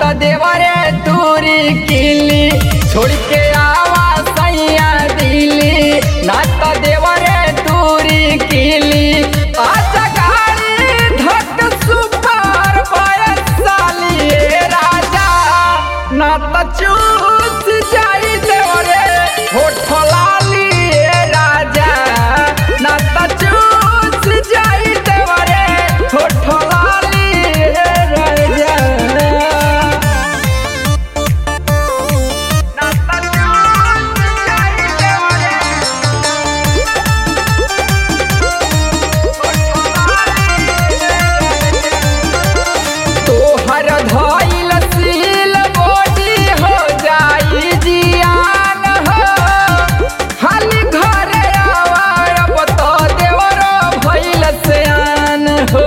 त देवरे दूरी किली छोड़ के आवा सैया दिली ना त देवरे दूरी किली आजा गाड़ी धक सुपर बयसाली राजा ना त चूस जाई देवरे होठ लाली राजा ना त चूस जाई देवरे होठ लाली राजा तोहर धइल सील बॉडी हो जाई जियान हो हाली घरे आवा अब तो देवर भइल सयान हो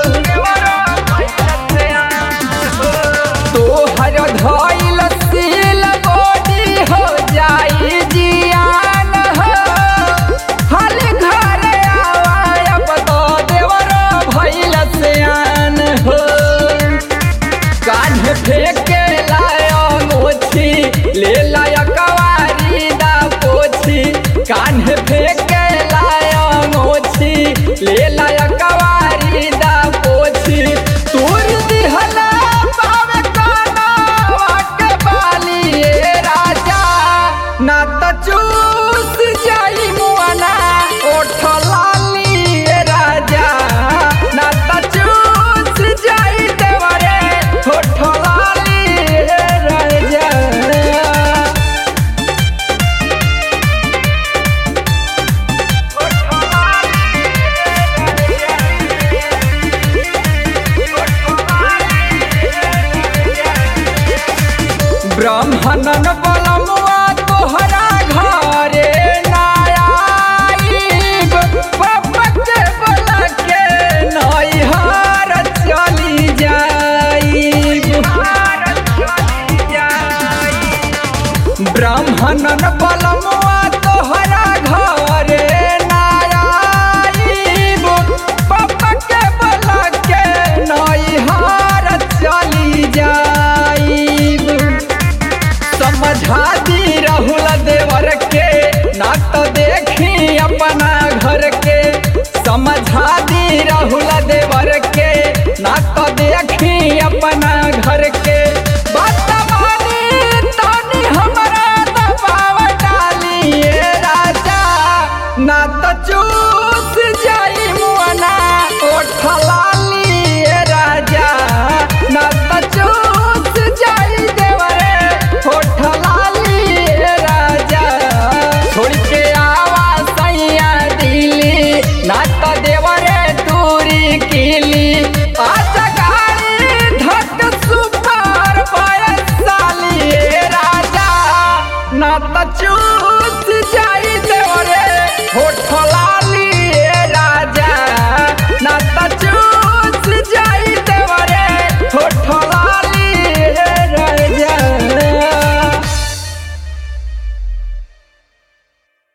तोहर धइल सील बॉडी हो जाई जियान हो हाली घरे आवा अब तो देवर भइल सयान हो कान्ह फेंके लाया मोछी ले लाया कवारी दा पोछी कान्ह फेंके लाया मोछी ले लाया कवारी दा पोछी तूर दिहला पावे काना वाके बाली ए राजा ना त चूस जाई मुआना ओठ लाली ए राजा ना त चूस जाई देवरे होठ लाली ए राजा ब्राह्मणन बलमुआ तोहरा घरे नायाब पपक बला के नैहर चली जाइब ब्राह्मणन बलमुआ तोहरा घरे नायाब पपक बला के नैहर चली जाइब समझा दी राहुल देवर के ना तो देखी अपना घर के समझा दी राहुल देवर के ना तो देखी अपना घर के बात मानी तानी हमरा दबाव डाली ए राजा ना तो चूस